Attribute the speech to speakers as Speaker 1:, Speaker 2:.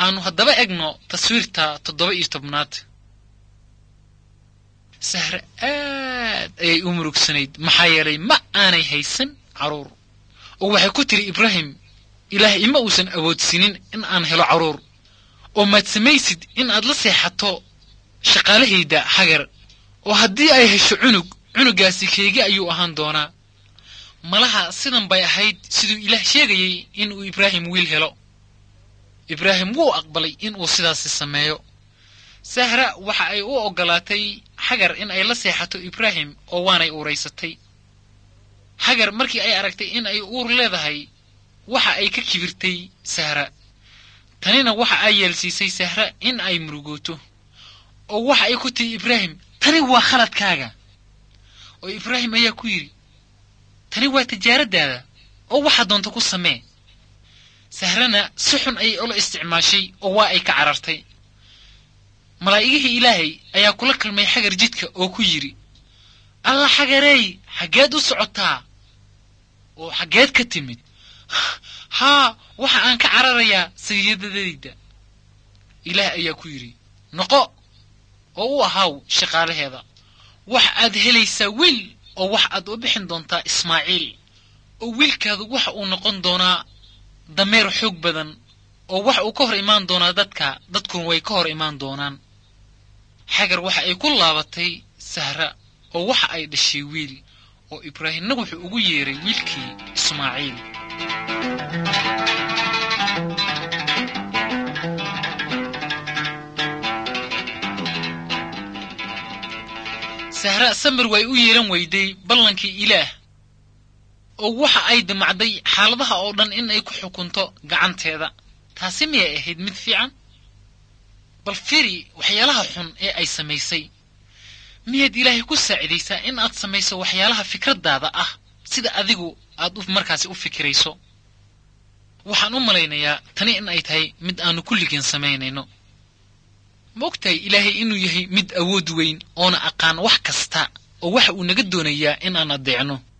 Speaker 1: aanu haddaba egno taswiirta toddoba iyo tobnaad sahre aad ayay u murugsanayd maxaa yeelay ma aanay haysan carruur oo waxay ku tiri ibraahim ilaah ima uusan awoodsiinin in aan helo carruur oo maad samaysid in aad la seexato shaqaalahayda hagar oo haddii ay hesho cunug cunugaasi keegi ayuu ahaan doonaa malaha sidan bay ahayd siduu ilaah sheegayey inuu ibraahim wiil helo ibraahim wuu aqbalay inuu sidaasi sameeyo sahra waxa ay u oggolaatay hagar in ay la seexato ibraahim oo waanay uuraysatay hagar markii ay aragtay in ay uur leedahay waxa ay ka kibirtay sahra tanina waxa ay yeelsiisay sahra in ay murugooto oo waxa ay ku tihi ibraahim tani waa khaladkaaga oo ibraahim ayaa ku yidhi tani waa tijaaradaada oo waxaa doonta ku samee sahrana si xun ayay ula isticmaashay oo waa ay ka carartay malaa'igihii ilaahay ayaa kula kalmay xagar jidka oo ku yidhi alla xagareey xaggeed u socotaa oo xaggeed ka timid haa waxa aan ka cararayaa sayidadayda ilaah ayaa ku yidhi noqo oo u ahaaw shaqaalaheeda wax aad helaysaa wiil oo wax aad u bixin doontaa ismaaciil oo wiilkaadu waxa uu noqon doonaa dameer xoog badan oo wax uu ka hor imaan doonaa dadka dadkuna way ka hor imaan doonaan xagar waxa ay ku laabatay sahra oo waxa ay dhashay wiil oo ibraahimna wuxuu ugu yeeray wiilkii ismaaciil sahra samir way u yeelan weyday ballankii ilaah oo waxa ay damacday xaaladaha oo dhan in ay ku xukunto gacanteeda taasi miyay ahayd mid fiican bal firi waxyaalaha xun ee ay samaysay miyaad ilaahay ku saacidaysaa in aad samayso waxyaalaha fikraddaada ah sida adigu aad markaasi u fikirayso waxaan u malaynayaa tani in ay tahay mid aanu kulligeen samaynayno ma ogtahay ilaahay inuu yahay mid awood weyn oona aqaan wax kasta oo waxa uu naga doonayaa in aan addeecno